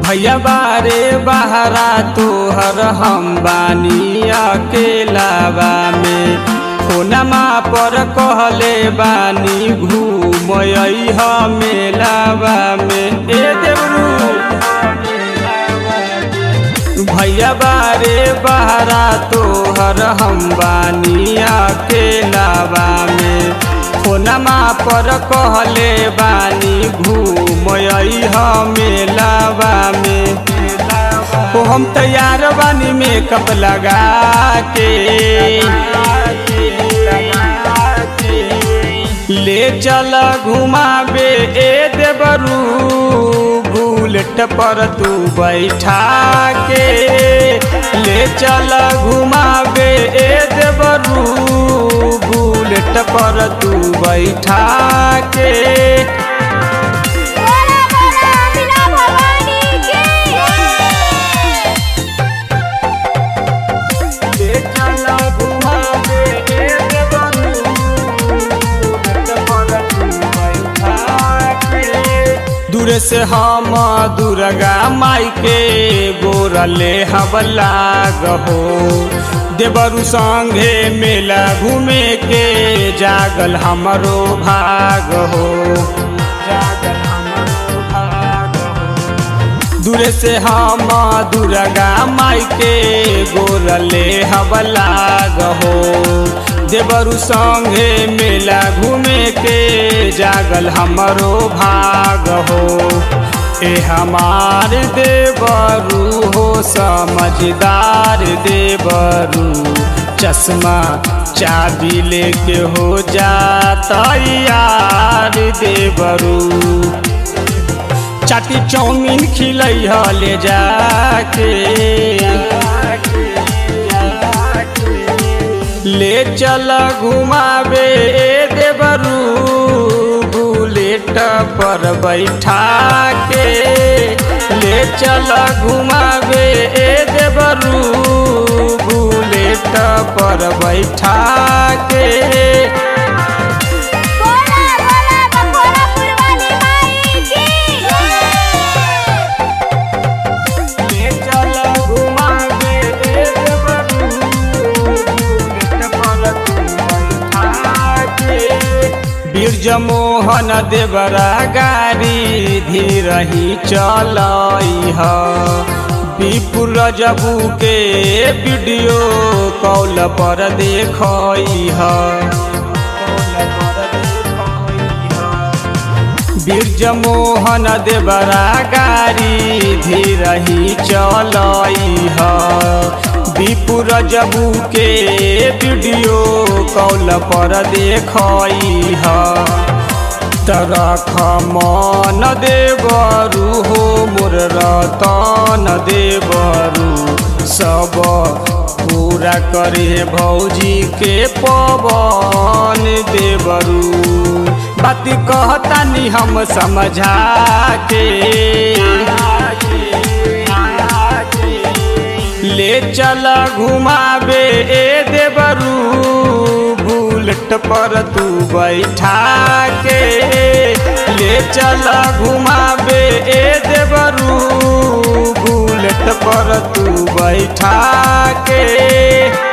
भैया बारे बहरा तोहर हम बानी अकेलावा में फोनमा पर कहले बानी घूम मेलावा में ए देवरू भैया बारे बहरा तोहर हम बानी अकेलावा में फोनमा पर कहले बानी घूम मेलावा में ओ हम तैयार बानी मेकअप लगा के ले चल घुमाबे ए देवरू बुलेट पर तू बैठा के ले चल घुमाबे ए देवरू बुलेट पर तू बैठा के बोला बोला बिना भवानी की ले चल घुमाबे ए देवरू बुलेट पर तू बैठा के दूर से हम दुर्गा माई के गोरले हवला गहो देवरु संगे मेला घूमे के जागल हमरो भाग हो जागल हमरो भाग हो दूर से हम दुर्गा माई के गोरले हवला गहो देवरु संगे मेला घूमे के जागल हमरो भाग हो ए हमार देवरू हो समझदार देवरू चश्मा चाबी लेके हो जाता यार देवरू चाटी चाउमीन खिलै ह ले जाके ले चल घुमाबे ए देवरू बुलेट पर बैठा के ले चल घुमाबे ए देवरू बुलेट पर बैठा के बोला बोला बखोरापुर वाली माई की ले चल घुमाबे ए देवरू बुलेट पर तू बैठा के बीरज मोहन देवरा गाड़ी धीरही चलई ह विपुल रजबू के वीडियो कॉल पर देखई ह बीरज मोहन देवरा गाड़ी धीरही चलई ह विपुल रजबू के वीडियो कॉल पर देखई ह तरख मन देवरू हो मोर रतन देवरू सब पूरा करे भौजी के पवन देवरू बाती कहतानी हम समझा के ले चल घुमाबे ए देवरू बुलेट पर तू बैठा के ले चल घुमाबे ए देवरू बुलेट पर तू बैठा के